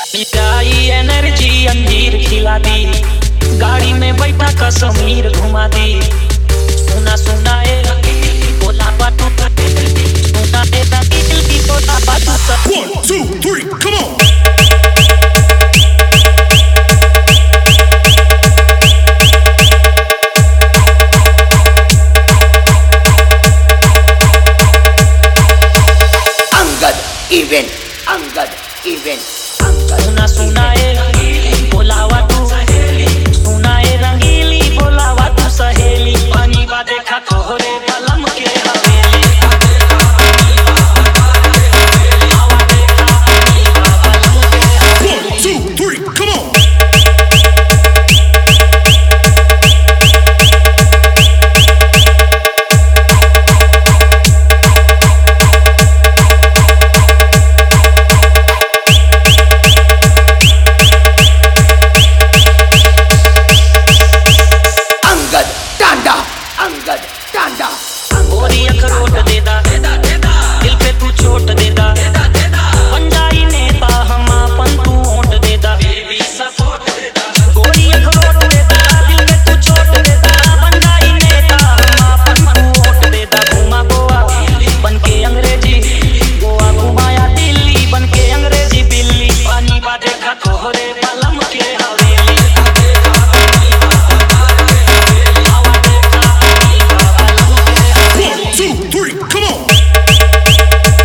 मिठाई एनर्जी अंजीर खिला दी गाड़ी में बैठा कश्मीर घुमा दी सुना सुना ए बोला बाटू सुना ए दिल की बोला बाटू सब One, two, three, come on. Angad event. Angad event. Angad. सुना सुना ए बोलावा तू सुना ए रंगीली बोलावा तू सहेली पानी बा देखा तोहरे बलम के हवेली One, two, three, come on. Angad. Tanda. Angad. Tanda. गोरी अखरोट देदा दिल पे तू चोट देदा बन जाई नेता हम अपन तू ओट देदा गोरी अखरोट देदा दिल पे तू चोट देदा बन जाई नेता हम अपन तू ओट देदा घुमा गोवा बन के अंग्रेजी गोवा घुमाया दिल्ली बन के अंग्रेजी बिल्ली पानी बा देखा तोहरे बलम के हवेली One, two, three, come on.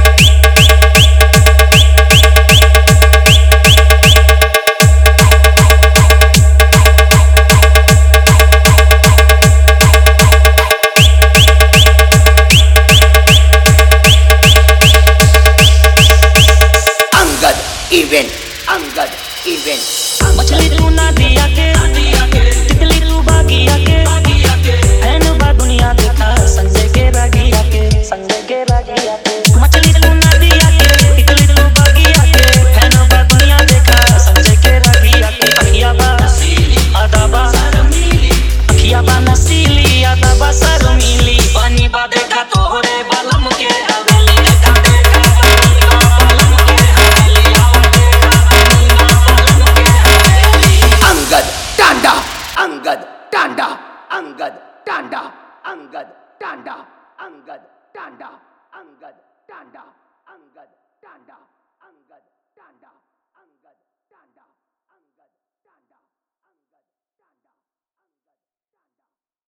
Angad event. Angad event. मछली तू ना दिया के तितली तू बागिया के हैन बा दुनिया देखा संजय के रागिया के संजय के रागिया के मछली तू ना दिया के तितली तू बागिया के हैन बा दुनिया देखा संजय के रागिया के अखिया बा अदाबा अखिया बा नसीली अदाबा शर्मीली पानी बा देखा तोहरे बलम के हवेली देखा देखा पानी बा बलम के हवेली आवा देखा पानी बा बलम के हवेली Angad. Tanda. Angad. Tanda. Angad. Tanda. Angad. Tanda. Angad. Tanda. Angad. Tanda. Angad. Tanda. Angad. Tanda.